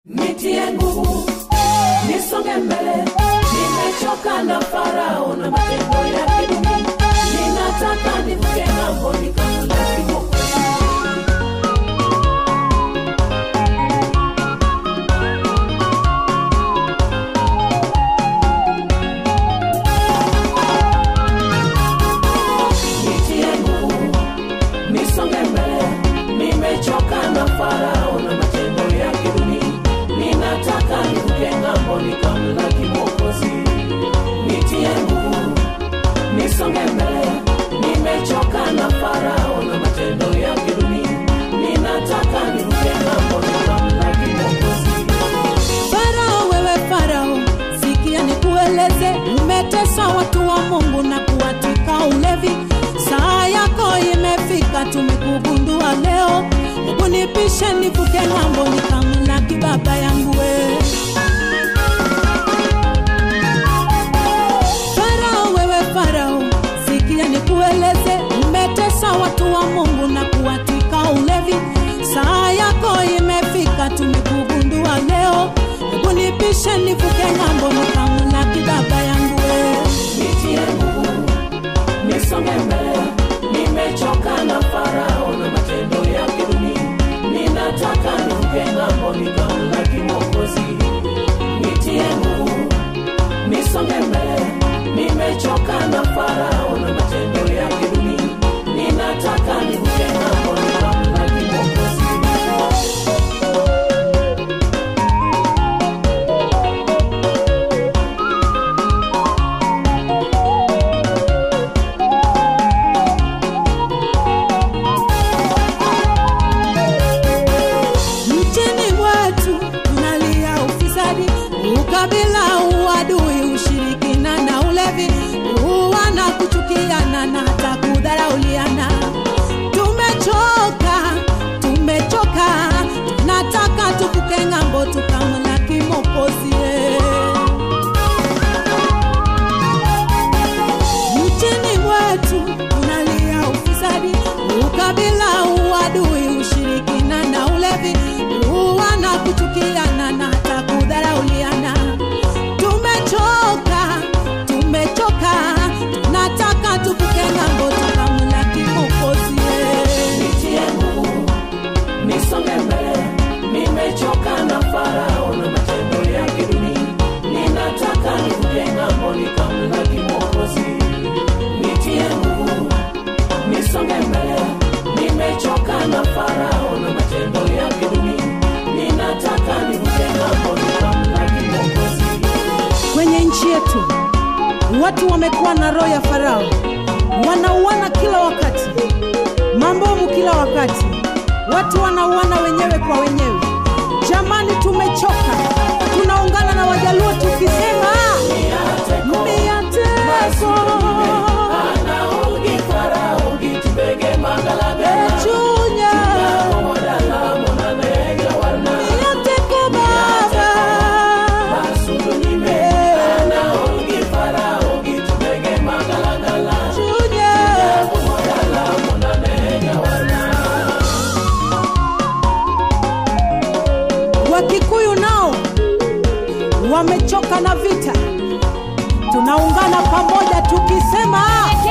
nitie nguvu nisonge mbele nimechoka na farao na matendo yake duni ninataka nivuke ng'ambo nikamlaki Mwokozi. nitie nguvu nisonge mbele nimechoka na farao na matendo yake duni ninataka nivuke ng'ambo nikamlaki mwokozi nitie nguvu nisonge mbele nimechoka na farao na matendo yake duni ninataka nivuke ng'ambo nikamlaki mwokozi Farao, wewe Farao, sikia nikueleze, umetesa watu wa Mungu na kuwatika ulevi. Saa yako imefika, tumekugundua leo. Hebu nipishe nivuke ng'ambo, nikamlaki baba yangu we. Farao, wewe Farao, sikia nikueleze, umetesa watu wa Mungu na kuwatika ulevi. Saa yako imefika, tumekugundua leo. Hebu nipishe nivuke ng'ambo, nikamlaki baba yangu we. nitie nguvu nisonge mbele nimechoka na farao na matendo yake duni ninataka nivuke ng'ambo nikamlaki mwokozi nitie nguvu nisonge mbele nimechoka na farao na matendo yake duni ninataka nivuke ng'ambo nikamlaki mwokozi Nchini mwetu tunalia ufisadi, ukabila, uadui, ushirikina na ulevi, kuuana, kuchukiana na hata kudharauliana. Tumechoka, tumechoka, tunataka tuvuke ng'ambo tukamlaki Mwokozi. Nchini mwetu tunalia ufisadi, ukabila, uadui, ushirikina na ulevi, kuuana, kuchukiana na hata kudharauliana. Tumechoka, tumechoka, tunataka tuvuke ng'ambo tukamlaki Mwokozi. nitie nguvu nisonge mbele nimechoka na farao na matendo yake duni ninataka nivuke ng'ambo nikamlaki mwokozi nitie nguvu nisonge mbele nimechoka na farao na matendo yake duni ninataka nivuke ng'ambo nikamlaki mwokozi Kwenye nchi yetu watu wamekuwa na roho ya Farao, wanauana kila wakati, mambomu kila wakati, watu wanauana wenyewe kwa wenyewe. Jamani, tumechoka. Tunaungana na Wajaluo tukisema miateko anaogi farao gitubege magalagala chunya modala monanega warna miateko baba Masudunime, anaogi farao gitubege magalagala chunya modala monanega warna Wakikuyu nao wamechoka na vita, tunaungana pamoja tukisema